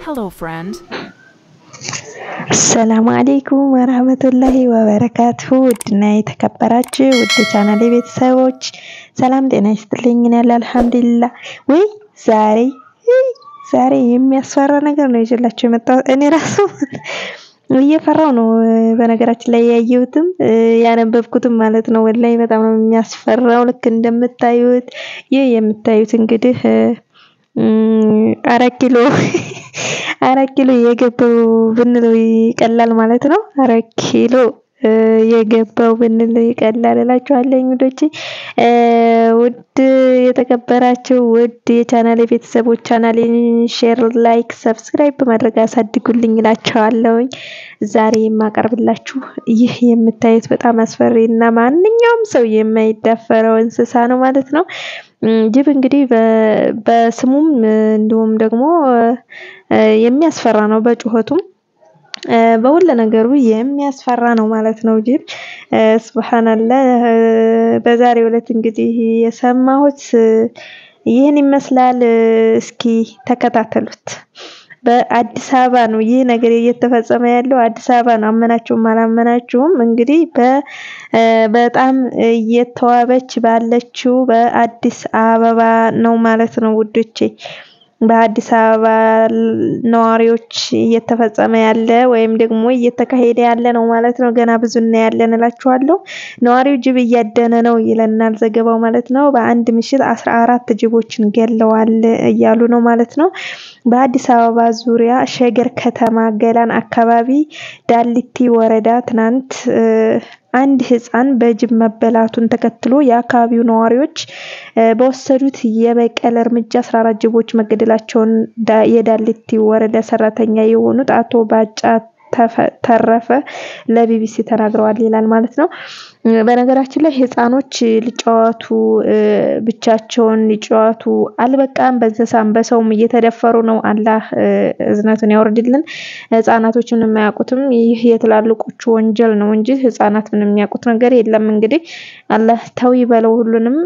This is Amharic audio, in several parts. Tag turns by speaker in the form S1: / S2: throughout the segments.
S1: Hello, friend.
S2: አሰላሙ አሌይኩም ወራህመቱላሂ ወበረካቱሁ ውድና የተከበራችሁ ውድ ቻናሌ ቤተሰቦች ሰላም ጤና ይስጥልኝ። እኔ ያለ አልሐምዱሊላህ። ወይ ዛሬ ውይ ዛሬ የሚያስፈራ ነገር ነው ይዤላችሁ የመጣሁት። እኔ ራሱ እየፈራው ነው በነገራችን ላይ ያየሁትም ያነበብኩትም ማለት ነው። ወላሂ በጣም ነው የሚያስፈራው። ልክ እንደምታዩት ይህ የምታዩት እንግዲህ አራት ኪሎ አራት ኪሎ የገባው ብንለው ይቀላል ማለት ነው። አራት ኪሎ የገባው ብንለው ይቀላል እላችኋለሁ ውዶቼ። ውድ የተከበራችሁ ውድ የቻናሌ ቤተሰቦች ቻናሌን ሼር፣ ላይክ፣ ሰብስክራይብ በማድረግ አሳድጉልኝ እላችኋለሁኝ። ዛሬ የማቀርብላችሁ ይህ የምታዩት በጣም አስፈሪ እና ማንኛውም ሰው የማይዳፈረው እንስሳ ነው ማለት ነው። ጅብ እንግዲህ በስሙም እንዲሁም ደግሞ የሚያስፈራ ነው በጩኸቱም በሁሉ ነገሩ የሚያስፈራ ነው ማለት ነው። ጅብ ሱብሃንአላህ። በዛሬው ዕለት እንግዲህ የሰማሁት ይህን ይመስላል። እስኪ ተከታተሉት። በአዲስ አበባ ነው ይህ ነገር እየተፈጸመ ያለው አዲስ አበባ ነው። አመናችሁም አላመናችሁም እንግዲህ በጣም እየተዋበች ባለችው በአዲስ አበባ ነው ማለት ነው ውዶቼ። በአዲስ አበባ ነዋሪዎች እየተፈጸመ ያለ ወይም ደግሞ እየተካሄደ ያለ ነው ማለት ነው። ገና ብዙ እናያለን እላችኋለሁ። ነዋሪው ጅብ እያደነ ነው ይለናል ዘገባው ማለት ነው። በአንድ ምሽት አስራ አራት ጅቦችን ገለዋል እያሉ ነው ማለት ነው። በአዲስ አበባ ዙሪያ ሸገር ከተማ ገላን አካባቢ ዳሊቲ ወረዳ ትናንት አንድ ህፃን በጅብ መበላቱን ተከትሎ የአካባቢው ነዋሪዎች በወሰዱት የበቀል እርምጃ 14 ጅቦች መገደላቸውን የዳሊቲ ወረዳ ሰራተኛ የሆኑት አቶ ባጫ ተረፈ ለቢቢሲ ተናግረዋል ይላል ማለት ነው። በነገራችን ላይ ህፃኖች ሊጫወቱ ብቻቸውን ሊጫወቱ አልበቃም፣ በእንስሳም በሰውም እየተደፈሩ ነው። አላህ እዝነቱን ያወርድልን። ህፃናቶች ምንም የማያውቁትም ይህ የትላልቆቹ ወንጀል ነው እንጂ ህፃናት ምንም የሚያውቁት ነገር የለም። እንግዲህ አላህ ተው ይበለው ሁሉንም።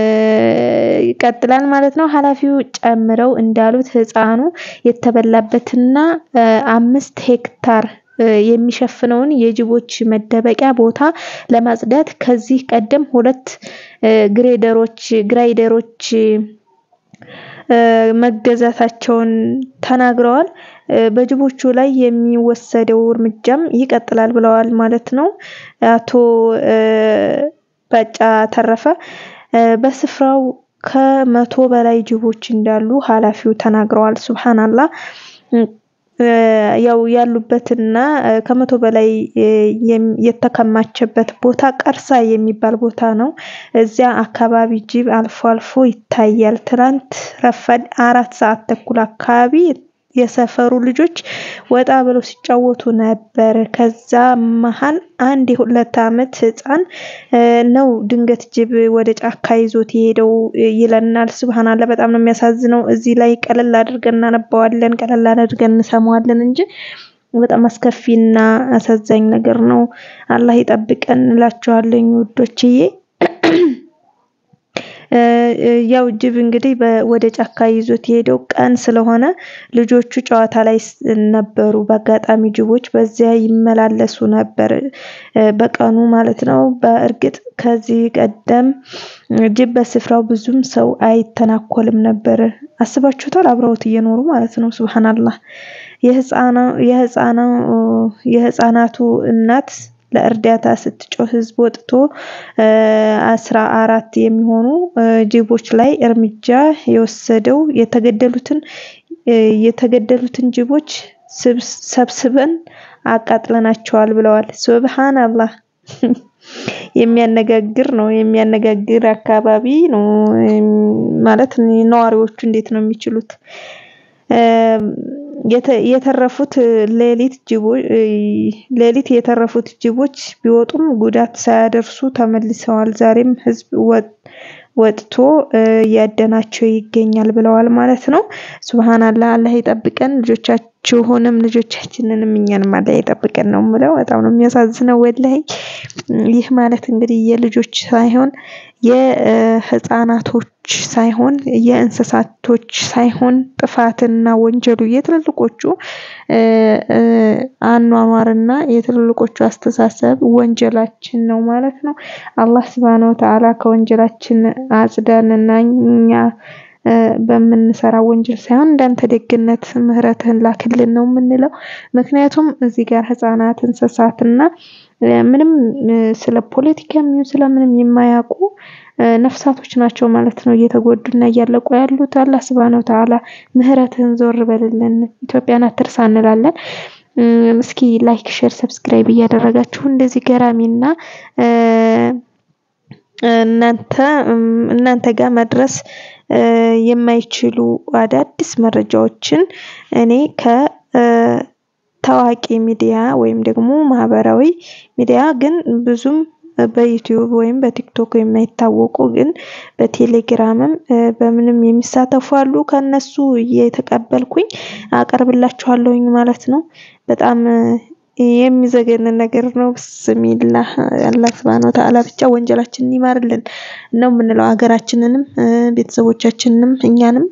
S2: ይቀጥላል ማለት ነው። ኃላፊው ጨምረው እንዳሉት ህፃኑ የተበላበትና አምስት ሄክታር የሚሸፍነውን የጅቦች መደበቂያ ቦታ ለማጽዳት ከዚህ ቀደም ሁለት ግሬደሮች ግራይደሮች መገዛታቸውን ተናግረዋል። በጅቦቹ ላይ የሚወሰደው እርምጃም ይቀጥላል ብለዋል ማለት ነው። አቶ ባጫ ተረፈ በስፍራው ከመቶ በላይ ጅቦች እንዳሉ ኃላፊው ተናግረዋል። ሱብሃንአላህ ያው ያሉበትና ከመቶ በላይ የተከማቸበት ቦታ ቀርሳ የሚባል ቦታ ነው። እዚያ አካባቢ ጅብ አልፎ አልፎ ይታያል። ትናንት ረፈድ አራት ሰዓት ተኩል አካባቢ የሰፈሩ ልጆች ወጣ ብለው ሲጫወቱ ነበር። ከዛ መሀል አንድ የሁለት አመት ህፃን ነው ድንገት ጅብ ወደ ጫካ ይዞት የሄደው ይለናል። ሱብሃንአላህ በጣም ነው የሚያሳዝነው። እዚህ ላይ ቀለል አድርገን እናነባዋለን፣ ቀለል አድርገን እንሰማዋለን እንጂ በጣም አስከፊና አሳዛኝ ነገር ነው። አላህ ይጠብቀን እላችኋለሁ ውዶችዬ። ያው ጅብ እንግዲህ ወደ ጫካ ይዞት የሄደው ቀን ስለሆነ ልጆቹ ጨዋታ ላይ ነበሩ። በአጋጣሚ ጅቦች በዚያ ይመላለሱ ነበር በቀኑ ማለት ነው። በእርግጥ ከዚህ ቀደም ጅብ በስፍራው ብዙም ሰው አይተናኮልም ነበር። አስባችሁታል? አብረውት እየኖሩ ማለት ነው። ሱብሃንአላህ የህፃናቱ እናት ለእርዳታ ስትጮህ ህዝብ ወጥቶ አስራ አራት የሚሆኑ ጅቦች ላይ እርምጃ የወሰደው የተገደሉትን የተገደሉትን ጅቦች ሰብስበን አቃጥለናቸዋል ብለዋል። ሱብሃንአላህ የሚያነጋግር ነው። የሚያነጋግር አካባቢ ነው ማለት ነዋሪዎቹ እንዴት ነው የሚችሉት? የተረፉት ሌሊት ጅቦች ሌሊት የተረፉት ጅቦች ቢወጡም ጉዳት ሳያደርሱ ተመልሰዋል። ዛሬም ህዝብ ወጥቶ እያደናቸው ይገኛል ብለዋል ማለት ነው። ሱብሃንአላህ አላህ ይጠብቀን። ልጆቻችሁንም ልጆቻችንንም እኛንም አላህ ይጠብቀን ነው የምለው። በጣም ነው የሚያሳዝነው ወላሂ። ይህ ማለት እንግዲህ የልጆች ሳይሆን የህፃናቶች ሳይሆን የእንስሳቶች ሳይሆን ጥፋትና ወንጀሉ የትልልቆቹ አኗኗርና የትልልቆቹ አስተሳሰብ ወንጀላችን ነው ማለት ነው። አላህ ስብሃነ ወተዓላ ከወንጀላችን አጽዳንና እኛ በምንሰራ ወንጀል ሳይሆን እንዳንተ ደግነት ምህረትህን ላክልን ነው የምንለው። ምክንያቱም እዚህ ጋር ህፃናት እንስሳትና ምንም ስለ ፖለቲካ ይሁን ስለምንም የማያውቁ ነፍሳቶች ናቸው ማለት ነው እየተጎዱና እያለቁ ያሉት። አላህ ስብሃነ ወተዓላ ምህረትህን ዞር በልልን ኢትዮጵያን አትርሳ እንላለን። እስኪ ላይክ ሼር ሰብስክራይብ እያደረጋችሁ እንደዚህ ገራሚና እናንተ እናንተ ጋር መድረስ የማይችሉ አዳዲስ መረጃዎችን እኔ ከ ታዋቂ ሚዲያ ወይም ደግሞ ማህበራዊ ሚዲያ ግን ብዙም በዩቲዩብ ወይም በቲክቶክ የማይታወቁ ግን በቴሌግራምም በምንም የሚሳተፉ አሉ ከእነሱ እየተቀበልኩኝ አቀርብላችኋለሁኝ ማለት ነው። በጣም የሚዘገንን ነገር ነው። ብስሚላህ አላህ ሱብሃነሁ ወተዓላ ብቻ ወንጀላችንን ይማርልን ነው የምንለው። ሀገራችንንም ቤተሰቦቻችንንም እኛንም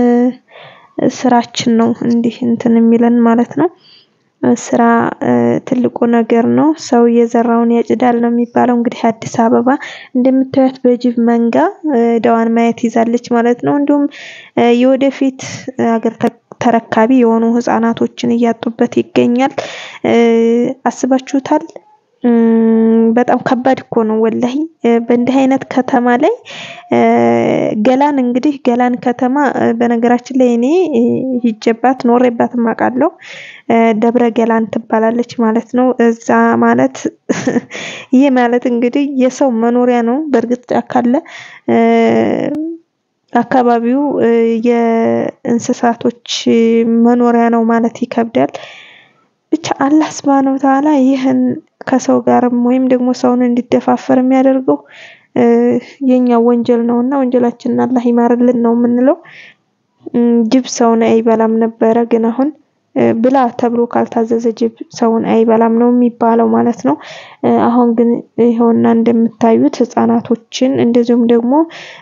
S2: ስራችን ነው እንዲህ እንትን የሚለን ማለት ነው። ስራ ትልቁ ነገር ነው። ሰው የዘራውን ያጭዳል ነው የሚባለው። እንግዲህ አዲስ አበባ እንደምታዩት በጅብ መንጋ ዕዳዋን ማየት ይዛለች ማለት ነው። እንዲሁም የወደፊት ሀገር ተረካቢ የሆኑ ህፃናቶችን እያጡበት ይገኛል። አስባችሁታል? በጣም ከባድ እኮ ነው ወላሂ በእንዲህ አይነት ከተማ ላይ ገላን እንግዲህ ገላን ከተማ በነገራችን ላይ እኔ ሂጄባት ኖሬባትም አውቃለሁ። ደብረ ገላን ትባላለች ማለት ነው። እዛ ማለት ይህ ማለት እንግዲህ የሰው መኖሪያ ነው። በእርግጥ ጫካ አለ። አካባቢው የእንስሳቶች መኖሪያ ነው ማለት ይከብዳል። ብቻ አላህ ሱብሃነሁ ወተዓላ ይህን ከሰው ጋርም ወይም ደግሞ ሰውን እንዲደፋፈር የሚያደርገው የኛ ወንጀል ነውና ወንጀላችንን አላህ ይማርልን ነው የምንለው። ጅብ ሰውን አይበላም ነበረ ግን አሁን ብላ ተብሎ ካልታዘዘ ጅብ ሰውን አይበላም ነው የሚባለው ማለት ነው። አሁን ግን ይኸውና እንደምታዩት ህፃናቶችን እንደዚሁም ደግሞ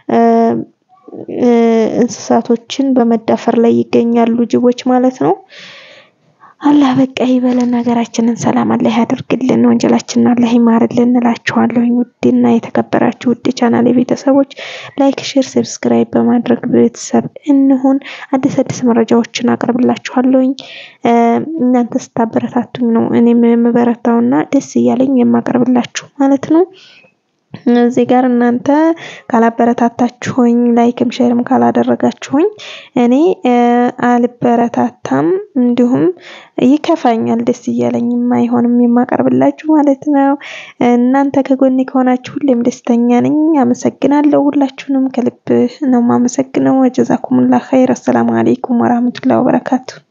S2: እንስሳቶችን በመዳፈር ላይ ይገኛሉ ጅቦች ማለት ነው። አላህ በቃ ይበለን ሀገራችንን ሰላም አላህ ያደርግልን ወንጀላችንን አላህ ይማርልን እላችኋለሁኝ። ውድና የተከበራችሁ ውድ ቻናሌ ቤተሰቦች ላይክ ሼር ሰብስክራይብ በማድረግ ቤተሰብ እንሁን። አዲስ አዲስ መረጃዎችን አቀርብላችኋለሁኝ። እናንተ ስታበረታቱኝ ነው እኔም የምበረታውና ደስ እያለኝ የማቀርብላችሁ ማለት ነው። እዚህ ጋር እናንተ ካላበረታታችሁኝ ላይክም ሼርም ካላደረጋችሁኝ እኔ አልበረታታም እንዲሁም ይከፋኛል ደስ እያለኝም አይሆንም የማቀርብላችሁ ማለት ነው። እናንተ ከጎኔ ከሆናችሁ ሁሌም ደስተኛ ነኝ አመሰግናለሁ ሁላችሁንም ከልብ ነው የማመሰግነው። ወጀዛኩሙላህ ኸይር አሰላሙ አለይኩም ወራህመቱላሂ ወበረካቱ